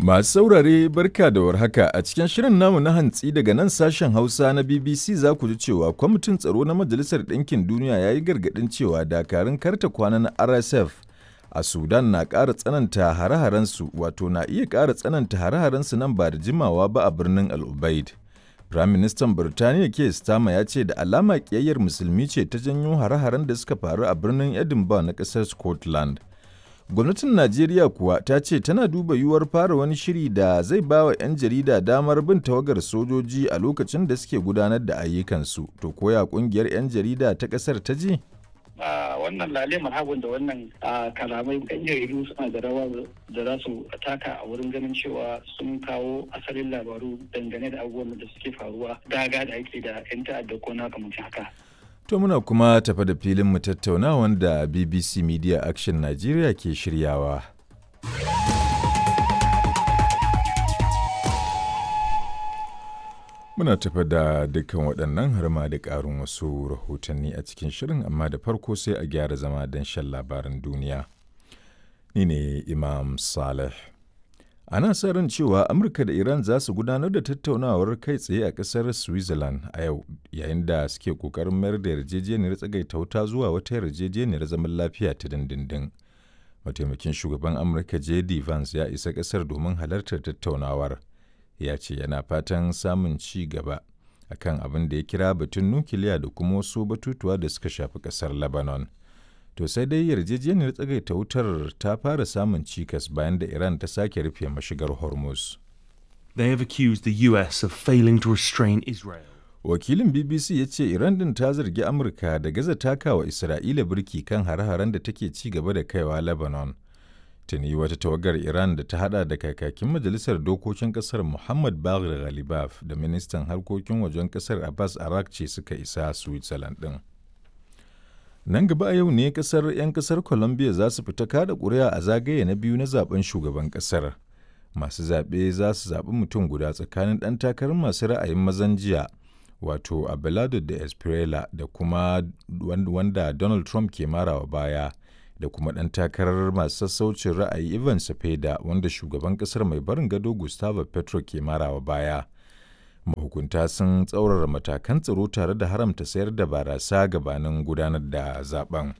Masu saurare barka da warhaka a cikin shirin namu na hantsi daga nan sashen Hausa na BBC za ku ji cewa kwamitin tsaro na Majalisar Ɗinkin Duniya ya yi gargaɗin cewa dakarun karta kwana na RSF a Sudan na ƙara tsananta hare-harensu wato na iya ƙara tsananta hare-harensu nan ba da jimawa ba a birnin Al Ubaid. Firaministan Birtaniya Keir Starmer ya ce da alama ƙiyayyar musulmi ce ta janyo hare-haren da suka faru a birnin Edinburgh na ƙasar Scotland. Gwamnatin Najeriya kuwa ta ce tana duba yiwuwar fara wani shiri da zai ba wa 'yan jarida damar bin tawagar sojoji a lokacin da suke gudanar da ayyukansu. To koya kungiyar 'yan jarida ta ƙasar ta ji? wannan lale marhabin da wannan kalamai yan jaridu suna da rawa da za su taka a wurin ganin cewa sun kawo asalin labaru dangane da abubuwan da suke faruwa daga da ake da 'yan ta'adda ko na kamar haka. To muna kuma tafa da filin mu tattauna wanda BBC Media Action Nigeria ke shiryawa. Muna tafa da dukkan waɗannan har ma da ƙarin wasu rahotanni a cikin shirin amma da farko sai a gyara zama don shan labaran duniya. Ni ne Imam Saleh. Ana sa ran cewa Amurka da Iran za su gudanar da tattaunawar kai tsaye a ƙasar Switzerland a yau yayin da suke ƙoƙarin mayar da yarjejeniyar tsagaita wuta zuwa wata yarjejeniyar zaman lafiya ta dindindin. Mataimakin shugaban Amurka J.D. Vance ya isa ƙasar domin halartar tattaunawar. Ya ce yana fatan samun ci gaba akan abin da ya kira batun nukiliya da kuma wasu batutuwa da suka shafi ƙasar Lebanon. To sai dai yarjejeniyar tsagaita wutar ta fara samun cikas bayan da Iran ta sake rufe mashigar Hormuz. They have accused the US of failing to restrain Israel. Wakilin BBC ya ce Iran din ta zargi Amurka da gaza takawa Isra'ila birki kan hare-haren da take ci gaba da kaiwa Lebanon. Tuni wata tawagar Iran da ta hada da kakakin Majalisar Dokokin Kasar Muhammad Baghir Ghalibaf da ministan harkokin wajen kasar Abbas Arakci suka isa Switzerland din. Nan gaba a yau ne kasar 'yan kasar Colombia za su fita kada ƙuri'a a zagaye na biyu na zaben shugaban kasar. Masu zaɓe za su zaɓi mutum guda tsakanin ɗan takarar masu ra'ayin mazan jiya wato Abelardo da Espriella da kuma wanda Donald Trump ke marawa baya da kuma ɗan takarar masu sassaucin ra'ayi Ivan Cepeda wanda shugaban kasar mai barin gado Gustavo Petro ke marawa baya. mahukunta sun tsaurara matakan tsaro tare da haramta sayar da barasa gabanin gudanar da zaben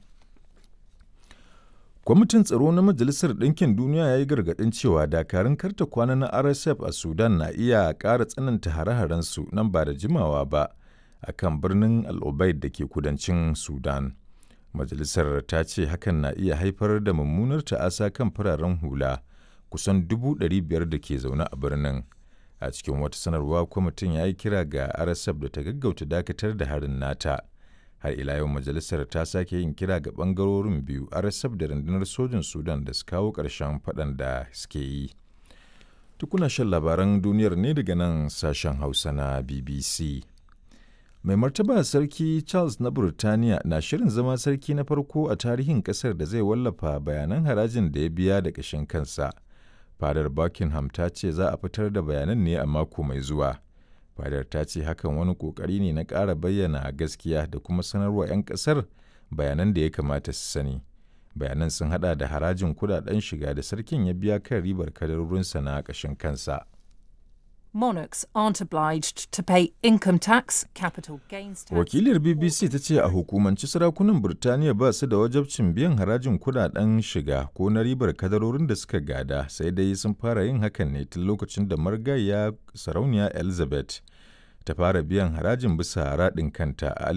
kwamitin tsaro na majalisar ɗinkin duniya ya yi gargaɗin cewa dakarun karta kwana na rsf a sudan na iya ƙara tsananta hare-harensu nan ba da jimawa ba a kan birnin al'ubaid da ke kudancin sudan majalisar ta ce hakan na iya haifar da mummunar ta'asa kan fararen hula kusan dubu ɗari biyar da ke zaune a birnin a cikin wata sanarwa kwamitin ya yi kira ga rsf da ta gaggauta dakatar da harin nata har ila yau majalisar ta sake yin kira ga bangarorin biyu rsf da rundunar sojin sudan da su kawo ƙarshen faɗan da suke yi tukuna shan labaran duniyar ne daga nan sashen hausa na bbc mai martaba sarki charles na burtaniya na shirin zama sarki na farko a tarihin kasar da zai wallafa bayanan harajin da ya biya da ƙashin kansa fadar buckingham ta ce za a fitar da bayanan ne a mako mai zuwa fadar ta ce hakan wani kokari ne na ƙara bayyana gaskiya da kuma sanarwa 'yan ƙasar bayanan da ya kamata su sani bayanan sun hada da harajin kudaden shiga da sarkin ya biya kan ribar kadarorinsa na ƙashin kansa monarchs aren't obliged to pay income tax, capital gains tax. Wakilar BBC ta ce a hukumanci sarakunan Burtaniya ba su da wajabcin biyan harajin kudaden shiga ko na ribar kadarorin da suka gada sai dai sun fara yin hakan ne tun lokacin da margaya sarauniya Elizabeth ta fara biyan harajin bisa raɗin kanta a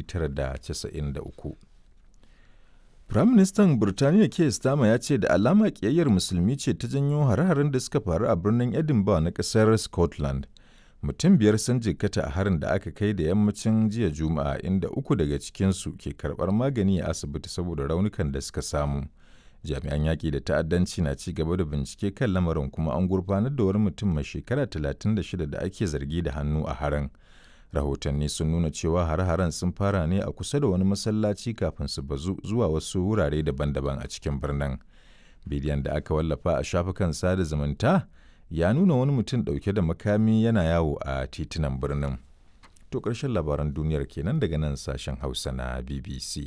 1993. Firaministan Burtaniya Keir Starmer ya ce da alama ƙiyayyar musulmi ce ta janyo hare-haren da suka faru a birnin Edinburgh na ƙasar Scotland. Mutum biyar sun jikkata a harin da aka kai da yammacin jiya Juma'a inda uku daga cikinsu ke karɓar magani a asibiti saboda raunukan da suka samu. Jami'an yaƙi da ta'addanci na ci gaba da bincike kan lamarin kuma an gurfanar da wani mutum mai shekara 36 da ake zargi da hannu a harin. rahotanni sun nuna cewa har-haren sun fara ne a kusa da wani masallaci kafin su bazu zuwa wasu wurare daban-daban a cikin birnin bidiyon da aka wallafa a shafukan sada zumunta ya nuna wani mutum ɗauke da makami yana yawo a titunan birnin to ƙarshen labaran duniyar kenan daga nan sashen hausa na bbc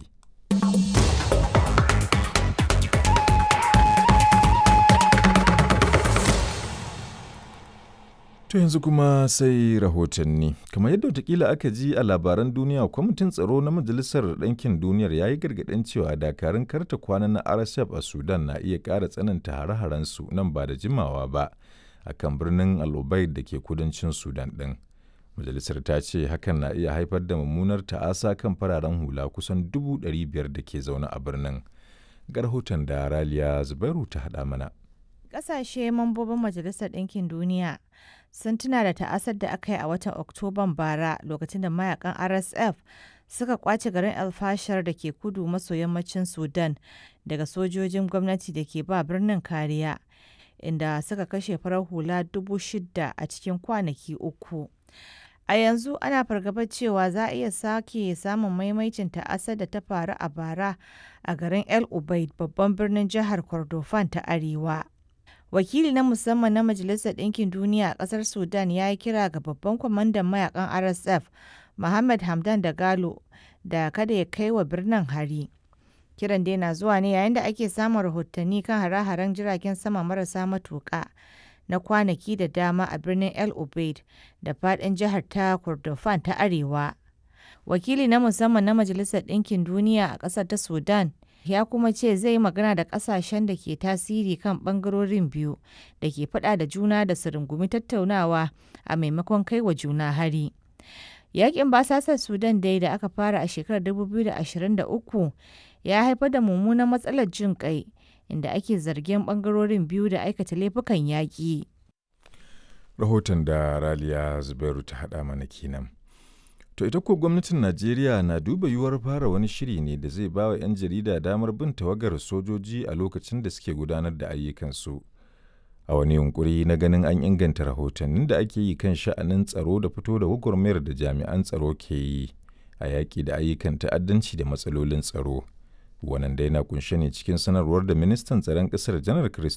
To yanzu kuma sai rahotanni. Kamar yadda watakila aka ji a labaran duniya, kwamitin tsaro na Majalisar Ɗinkin Duniyar ya yi gargaɗin cewa dakarun karta kwana na RSF a Sudan na iya ƙara tsananta hare-harensu nan ba da jimawa ba a kan birnin al da ke kudancin Sudan ɗin. Majalisar ta ce hakan na iya haifar da mummunar ta'asa kan fararen hula kusan dubu ɗari biyar da ke zaune a birnin. Ga rahoton da Raliya Zubairu ta haɗa mana. Ƙasashe mambobin Majalisar Ɗinkin Duniya sun tuna da ta'asar da aka yi a watan Oktoban bara lokacin da mayakan RSF suka kwace garin El Fashar da ke kudu maso yammacin Sudan daga sojojin gwamnati da ke ba birnin kariya, inda suka kashe farar hula dubu shida a cikin kwanaki uku. A yanzu ana fargabar cewa za a iya sake samun maimaicin ta'asar da ta faru a bara a garin El Ubaid babban birnin jihar Kordofan ta Arewa. Wakili na musamman na Majalisar Ɗinkin Duniya a ƙasar Sudan ya yi kira ga babban kwamandan mayakan RSF, Mohammed Hamdan da Galo, da kada ya kai wa birnin hari. Kiran dai na zuwa ne yayin da ake samun rahotanni kan hare-haren jiragen sama marasa matuƙa na kwanaki da dama a birnin El Ubaid da faɗin jihar ta Kordofan ta Arewa. Wakili na musamman na Majalisar Ɗinkin Duniya a ƙasar ta Sudan ya kuma ce zai yi magana da ƙasashen da ke tasiri kan ɓangarorin biyu da ke faɗa da juna da su rungumi tattaunawa a maimakon kai wa juna hari. Yaƙin basasar Sudan dai da aka fara a shekarar 2023 ya haifar da mummunan matsalar jin ƙai inda ake zargin ɓangarorin biyu da aikata laifukan yaƙi. Rahoton da Raliya Zubairu ta haɗa mana kenan. To ita ko gwamnatin Najeriya na duba yiwuwar fara wani shiri ne da zai bawa 'yan jarida damar bin tawagar sojoji a lokacin da suke gudanar da ayyukansu. A wani yunkuri na ganin an inganta rahotannin da ake yi kan sha'anin tsaro da fito da gwagwarmayar da jami'an tsaro ke yi a yaƙi da ayyukan ta'addanci da matsalolin tsaro. Wannan dai na kunshe ne cikin sanarwar da ministan tsaron ƙasar janar